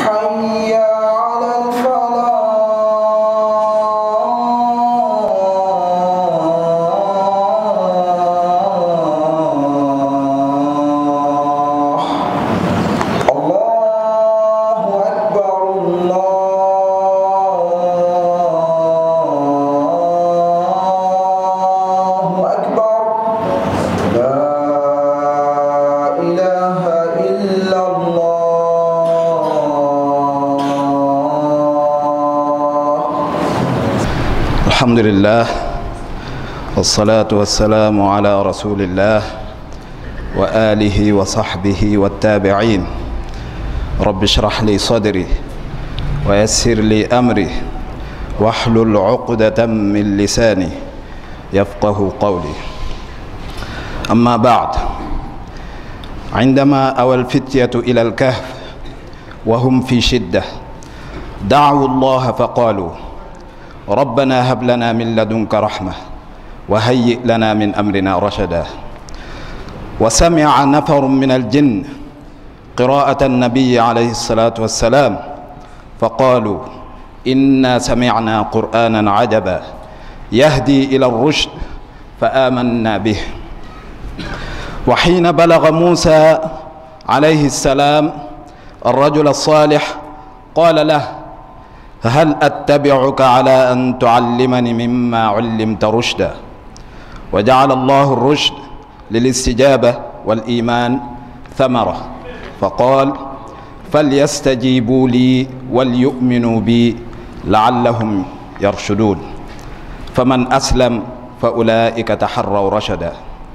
حي على الفلاح الله أكبر الله أكبر لا إله إلا الله الحمد لله والصلاة والسلام على رسول الله وآله وصحبه والتابعين رب اشرح لي صدري ويسر لي أمري واحلل عقدة من لساني يفقه قولي أما بعد عندما أوى الفتية إلى الكهف وهم في شدة دعوا الله فقالوا ربنا هب لنا من لدنك رحمة وهيئ لنا من أمرنا رشدا وسمع نفر من الجن قراءة النبي عليه الصلاة والسلام فقالوا إنا سمعنا قرآنا عجبا يهدي إلى الرشد فآمنا به وحين بلغ موسى عليه السلام الرجل الصالح قال له هل أتبعك على أن تعلمني مما علمت رشدا وجعل الله الرشد للاستجابة والإيمان ثمرة فقال فليستجيبوا لي وليؤمنوا بي لعلهم يرشدون فمن أسلم فأولئك تحروا رشدا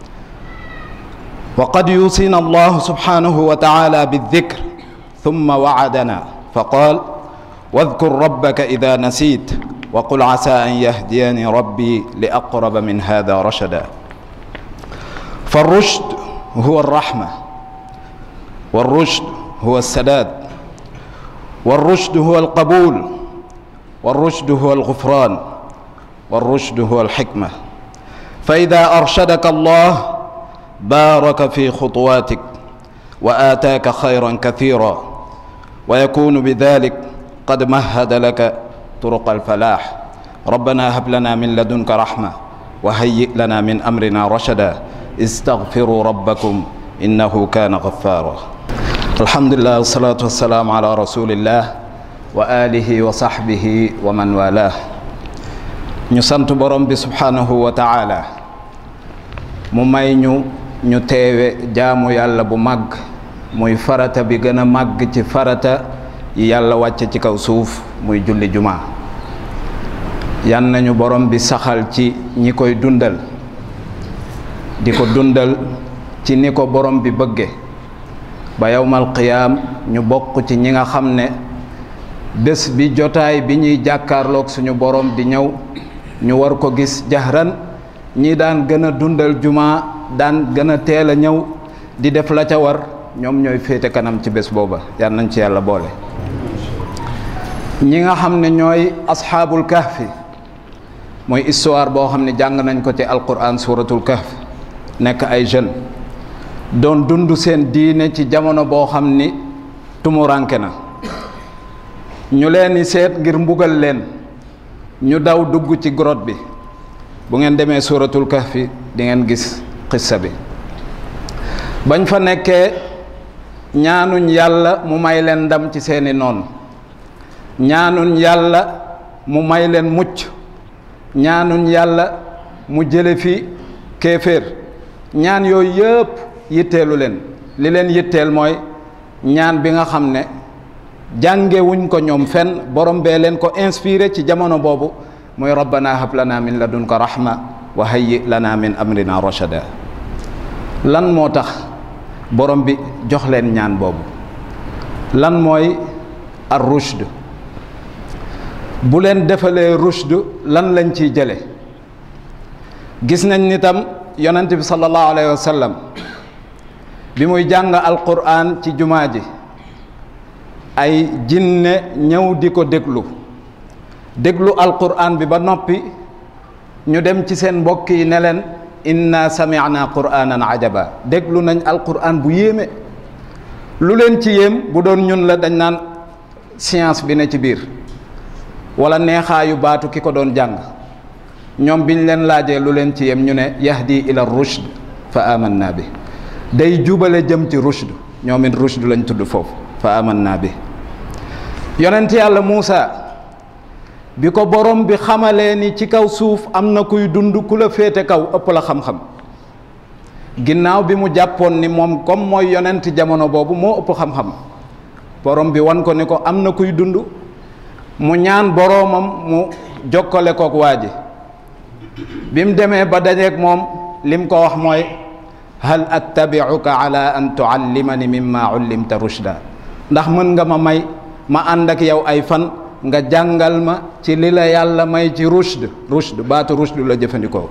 وقد يوصينا الله سبحانه وتعالى بالذكر ثم وعدنا فقال واذكر ربك إذا نسيت وقل عسى أن يهديني ربي لأقرب من هذا رشدا فالرشد هو الرحمة والرشد هو السداد والرشد هو القبول والرشد هو الغفران والرشد هو الحكمة فإذا أرشدك الله بارك في خطواتك وآتاك خيرا كثيرا ويكون بذلك قد مهد لك طرق الفلاح ربنا هب لنا من لدنك رحمة وهيئ لنا من أمرنا رشدا استغفروا ربكم إنه كان غفارا الحمد لله والصلاة والسلام على رسول الله وآله وصحبه ومن والاه ñu sant borom bi subhanahu wa taala mu may ñu ñu teewe jaamu yàlla bu màgg muy farata bi gën a màgg ci farata yi yàlla wàcce ci kaw suuf muy julli jumaa yan nañu borom bi saxal ci ñi koy dundal di ko dundal ci ni ko borom bi bëgge ba yowmal qiyaam ñu bokk ci ñi nga xam ne bés bi jotaay bi ñuy jàkkaarloog suñu borom di ñëw ñu war ko gis jahran ñi daan gën a dundal jumaa daan gën a teel a ñëw di def la ca war ñoom ñooy féete kanam ci bés booba yal nañ ci yàlla boole ñi nga xam ne ñooy asxaabul kahfi mooy histoire boo xam ne jàng nañ ko ci alquran suratul kahf nekk ay jeunes doon dund seen diine ci jamono boo xam ni tumuranke na ñu leen di seet ngir mbugal leen ñu daw dugg ci grotte bi bu ngeen demee suratul kahfi di ngeen gis xissa bi bañ fa nekkee ñaanuñ yàlla mu may leen ndam ci seeni noon ñaanuñ yàlla mu may leen mucc ñaanuñ yàlla mu jële fi kéeféer ñaan yooyu yëpp yitteelu leen li leen yitteel mooy ñaan bi nga xam ne jàngewuñ ko ñoom fenn borom bee leen ko inspiré ci jamono boobu mooy rabbana hab lana min ladunka rahma wa hayyi lana min amrina rashada lan moo tax borom bi jox leen ñaan boobu lan mooy ar rushd bu leen defalee rushd lan lañ ciy jële gis nañ ni tam yonent bi sallallahu alayhi wa sallam bi muy jàng alquran ci jumaa ji ay jinne ñëw di ko déglu déglu alquran bi ba noppi ñu dem ci seen mbokk yi ne leen inna sami'na qur'anan ajaba déglu nañ alquran bu yéeme lu leen ci yéem bu doon ñun la dañ naan science bi ne ci biir wala neexaayu baatu ki ko doon jàng ñoom biñ leen laajee lu leen ci yem ñu ne yahdi ila rushd fa amanna bi day jubale jëm ci rushd ñoom it rushd lañ tudd foofu fa amanna bi yonent yàlla Muusa bi ko borom bi xamalee ni ci kaw suuf am na kuy dund ku la féete kaw ëpp la xam-xam ginnaaw bi mu jàppoon ni moom comme mooy yonent jamono boobu moo ëpp xam-xam borom bi wan ko ni ko am na kuy dund mu ñaan boroomam mu jokkale kook waa ji bi mu demee ba dajeeg moom lim ko wax mooy hal attabiuka ala an tuallimani mimma ullimta rushda ndax mën nga ma may ma ànd ak yow ay fan nga jàngal ma ci li la yàlla may ci rushd rushd baatu rushd la jëfandikoo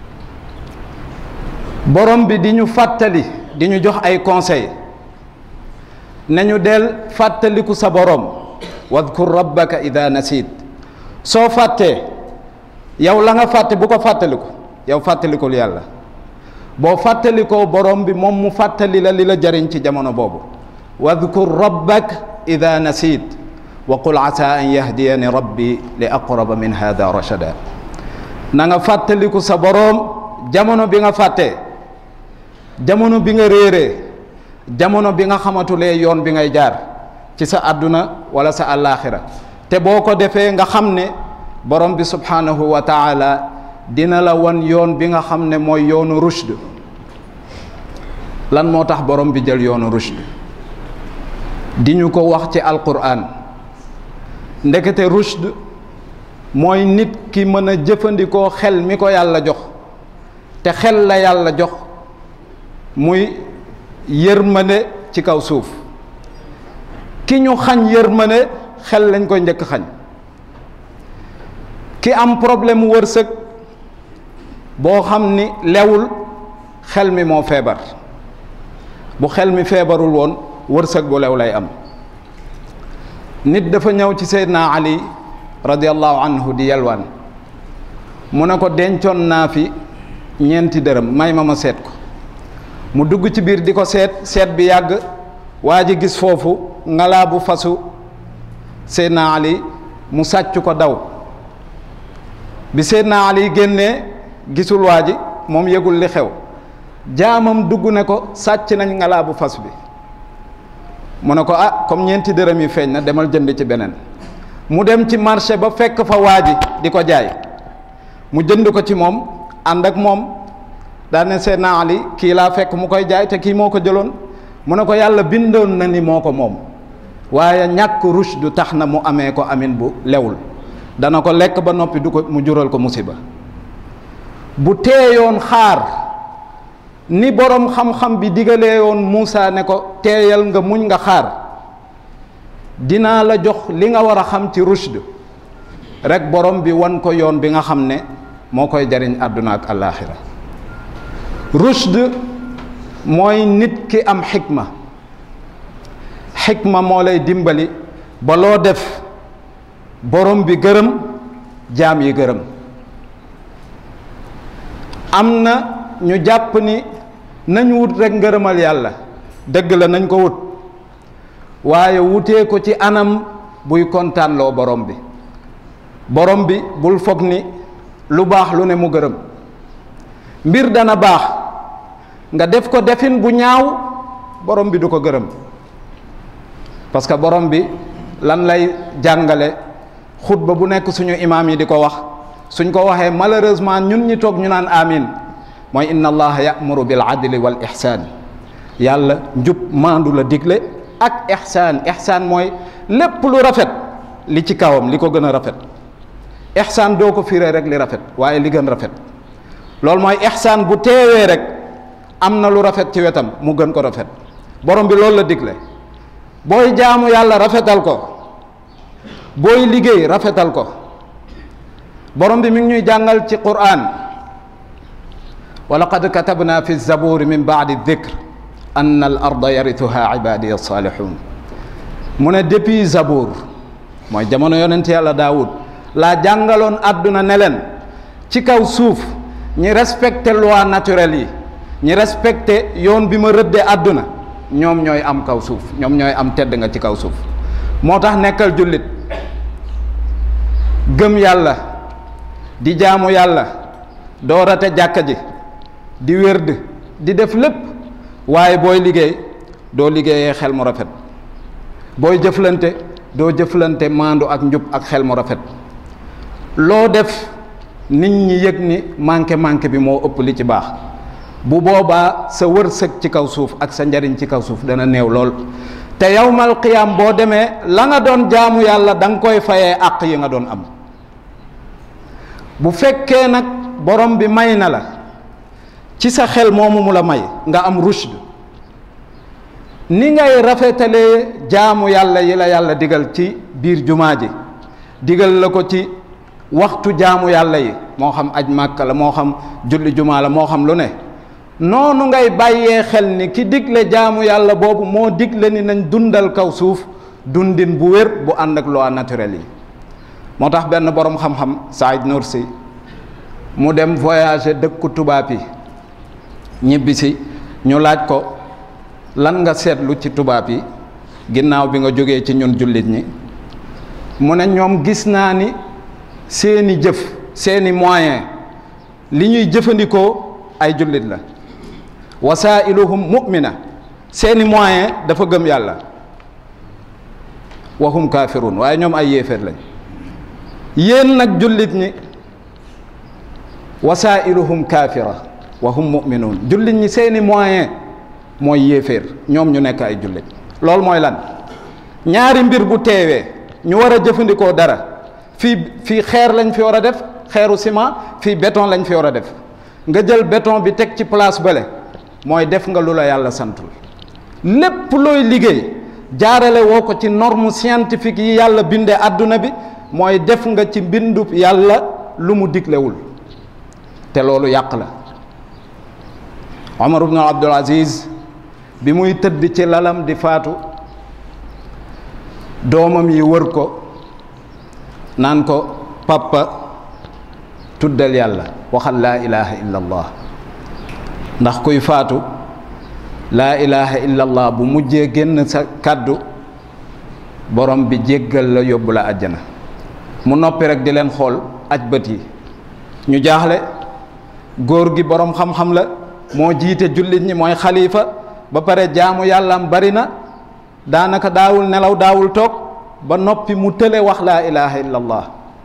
borom bi di ñu fàttali di ñu jox ay conseil nañu del fàttaliku sa borom wadkur rabbaka ida nasit soo fàttee yow la nga fàtte bu ko fàttaliku yow fàttalikul yàlla boo fàttalikoo borom bi moom mu fàttali la li la jariñ ci jamono boobu wadkur rabbak ida nasit wa qul asa an yahdiyani rabbi li aqraba min hada rachada na nga fàttaliku sa boroom jamono bi nga fàttee jamono bi nga réeree jamono bi nga xamatulee yoon bi ngay jaar ci sa àdduna wala sa àllaaxira te boo ko defee nga xam ne borom bi subhanahu wa taala dina la wan yoon bi nga xam ne mooy yoonu rushd lan moo tax borom bi jël yoonu rushd di ñu ko wax ci alquran ndekete rushd mooy nit ki mën a jëfandikoo xel mi ko yàlla jox te xel la yàlla jox muy yërmande ci kaw suuf ki ñu xañ yërmande xel lañ koy njëkk xañ ki am problème mu wërsëg boo xam ni lewul xel mi moo feebar bu xel mi feebarul woon wërsëg bu lew lay am nit dafa ñëw ci Seydina Ali radiallahu anhu di yalwaan mu ne ko dencoon naa fi ñeenti dërëm may ma ma seet ko mu dugg ci biir di ko seet seet bi yàgg waa ji gis foofu ngalaa bu fasu Seydina Ali mu sàcc ko daw bi Seydina Ali génnee gisul waa ji moom yëgul li xew jaamam dugg ne ko sàcc nañ ngalaa bu fas bi mu ne ko ah comme ñeenti dërëm yi feeñ na demal jënd ci beneen mu dem ci marché ba fekk fa waa ji di ko jaay mu jënd ko ci moom ànd ak moom daan ne Seydina Ali kii laa fekk mu koy jaay te kii moo ko jëloon mu ne ko yàlla bindoon na ni moo ko moom waaye ñàkk rush du tax na mu amee ko amin bu lewul dana ko lekk ba noppi du ko mu jural ko musiba bu teeyoon xaar ni boroom xam-xam bi digalee woon Muusa ne ko teeyal nga muñ nga xaar dinaa la jox li nga war a xam ci rushd rek borom bi wan ko yoon bi nga xam ne moo koy jariñ àdduna ak àllaaxira rushd mooy nit ki am xikma xikma moo lay dimbali ba loo def borom bi gërëm jaam yi gërëm am na ñu jàpp ni nañ wut rek ngërëmal yàlla dëgg la nañ ko wut waaye wutee ko ci anam buy kontaanloo borom bi borom bi bul foog ni lu baax lu ne mu gërëm mbir dana baax nga def ko defin bu ñaaw borom bi du ko gërëm parce que borom bi lan lay jàngale xutba bu nekk suñu imaam yi di ko wax suñ ko waxee malheureusement ñun ñi toog ñu naan amin mooy inna allaha ya'muru bil adli wal ihsaan yàlla njub maandu la digle ak ihsaan ihsaan mooy lépp lu rafet li ci kawam li ko gën a rafet ihsaan doo ko firee rek li rafet waaye li gën rafet loolu mooy ihsaan bu teewee rek am na lu rafet ci wetam mu gën ko rafet borom bi loolu la digle booy jaamu yàlla rafetal ko booy liggéey rafetal ko borom bi mi ngi ñuy jàngal ci Qur'an wa laqad katabna fi zaburi min baadi dikr ann al arda yarithuha ibadi alsalihun mu ne depuis zabour mooy jamono yonent yàlla daawud laa jàngaloon àdduna ne leen ci kaw suuf ñi respecté loi naturelle yi ñi respecté yoon bi ma rëddee àdduna ñoom ñooy am kaw suuf ñoom ñooy am tedd nga ci kaw suuf moo tax nekkal jullit gëm yàlla di jaamu yàlla doo rate jàkka ji di wérd di def lépp waaye booy liggéey doo liggéeyee xel mu rafet booy jëflante doo jëflante maandu ak njub ak xel mu rafet loo def nit ñi yëg ni manqué manqué bi moo ëpp li ci baax bu boobaa sa wërsëg ci kaw suuf ak sa njariñ ci kaw suuf dana néew lool te yawmal qiyaam boo demee la nga doon jaamu yàlla da nga koy fayee àq yi nga doon am bu fekkee nag borom bi may na la ci sa xel moomu mu la may nga am rushd ni ngay rafetalee jaamu yàlla yi la yàlla digal ci biir jumaa ji digal la ko ci waxtu jaamu yàlla yi moo xam aj màkka la moo xam julli jumaa la moo xam lu ne noonu ngay bàyyee xel ni ki digle jaamu yàlla boobu moo digle ni nañ dundal kaw suuf dundin bu wér bu ànd ak loi naturelle yi moo tax benn boroom xam-xam Saïd Nursi mu dem voyager dëkku tubaab yi ñibbisi ñu laaj ko lan nga seetlu ci tubaab yi ginnaaw bi nga jógee ci ñun jullit ñi mu ne ñoom gis naa ni seeni jëf seeni moyen li ñuy jëfandikoo ay jullit la wasailuhum mu'mina seeni moyen dafa gëm yàlla wahum kafirun waaye ñoom ay yéeféer lañ yéen nag jullit ñi wasailuhum kafira wahum mu'minun jullit ñi seeni moyen mooy yéeféer ñoom ñu nekk ay jullit loolu mooy lan ñaari mbir bu teewee ñu war a jëfandikoo dara fii fii xeer lañ fi war a def xeeru ciment fii béton lañ fi war a def nga jël béton bi teg ci place bële mooy def nga lu la yàlla santul lépp looy liggéey jaarale woo ko ci norme scientifique yi yàlla bindee àdduna bi mooy def nga ci mbindub yàlla lu mu diglewul te loolu yàq la Omar ibn Abdul Aziz bi muy tëdd ci lalam di faatu doomam yi wër ko naan ko papa tuddal yàlla waxal laa ilaha illa allah ndax kuy faatu laa ilaha illa allah bu mujjee génn sa kàddu borom bi jéggal la yóbbu la àjjana mu noppi rek di leen xool aj bët yi ñu jaaxle góor gi borom xam-xam la moo jiite jullit ñi mooy xalifa ba pare jaamu yàllaam bari na daanaka daawul nelaw daawul toog ba noppi mu tële wax laa ilaha illa allah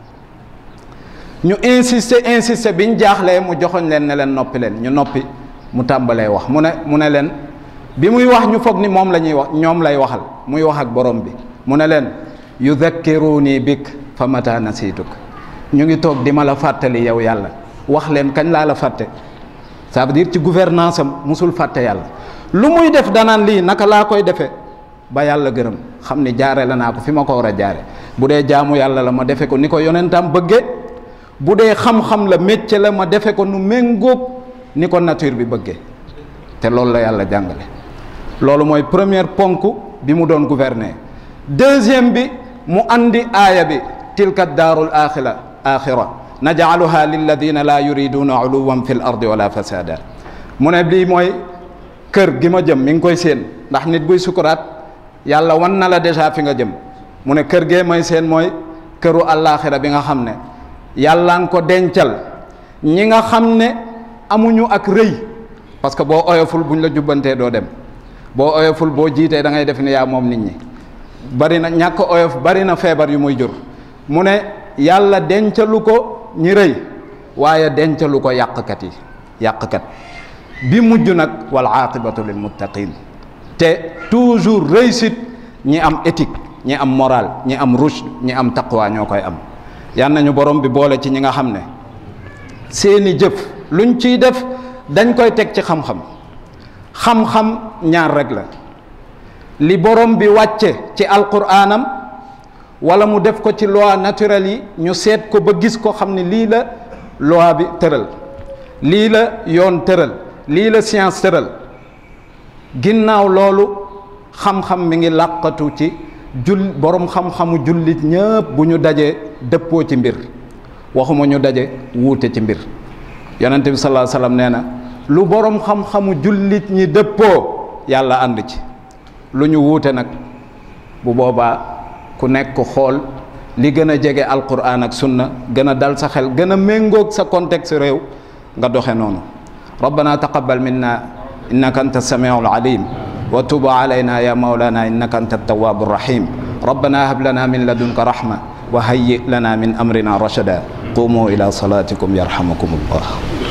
ñu insister insister biñ jaaxlee mu joxoñ leen ne leen noppi leen ñu noppi mu tàmbalee wax mu ne mu ne leen bi muy wax ñu foog ni moom la ñuy wax ñoom lay waxal muy wax ak borom bi mu ne leen yudakkiruni bik fa mata nasiituk ñu ngi toog di ma la fàttali yow yàlla wax leen kañ laa la fàtte ça veut dire ci gouvernance am musul fàtte yàlla lu muy def danaan lii naka laa koy defee ba yàlla gërëm xam ni jaare la naa ko fi ma ko war a jaare bu dee jaamu yàlla la ma defe ko ni ko yonentam bëggee bu dee xam-xam la métier la ma defe ko nu méngóog ni ko nature bi bëggee te loolu la yàlla jàngale loolu mooy première ponk bi mu doon gouverner deuxième bi mu andi aaya bi tilka daarul axira axira najcaluha lilladina laa yuriduna uluwan fi l ardi wala fasada mu ne lii mooy kër gi ma jëm mi ngi koy séen ndax nit buy sukuraat yàlla wan na la déjà fi nga jëm mu ne kër gee may seen mooy këru àllaaxira bi nga xam ne yàlla nga ko dencal ñi nga xam ne amuñu ak rëy parce que boo oyoful buñ la jubbantee doo dem boo oyoful boo jiitee da ngay def ni yaa moom nit ñi bari na ñàkk oyof bari na feebar yu muy jur mu ne yàlla dencalu ko ñi rëy waaye dencalu ko yàqkat yi yàqkat bi mujj nag wal aaqibatu lil muttaqin te toujours réussite ñi am éthique ñi am moral ñi am rushd ñi am taqwa ñoo koy am yal nañu borom bi boole ci ñi nga xam ne seeni jëf luñ ciy def dañ koy teg ci xam-xam xam-xam ñaar rek la li borom bi wàcce ci alquraanam wala mu def ko ci loi naturelle yi ñu seet ko ba gis ko xam ne lii la loi bi tëral lii la yoon tëral lii la science tëral ginnaaw loolu xam-xam mi ngi làqatu ci jul borom xam-xamu jullit ñëpp bu ñu dajee dëppoo ci mbir waxuma ñu daje wuute ci mbir yonente bi sallallahu alayhi wasallam nee na lu borom xam-xamu jullit ñi dëppoo yàlla ànd ci lu ñu wuute nag bu boobaa ku nekk xool li gën a jege alquran ak sunna gën a dal sa xel gën a méngoog sa contexte réew nga doxe noonu rabbana taqabbal minna innaka anta samiu alalim wa tub alayna ya maulana innaka anta altawabu rahim rabbana hab lana min ladunka rahma wa hayyi lana min amrina rashada qumu ila salatikum yarhamukum allah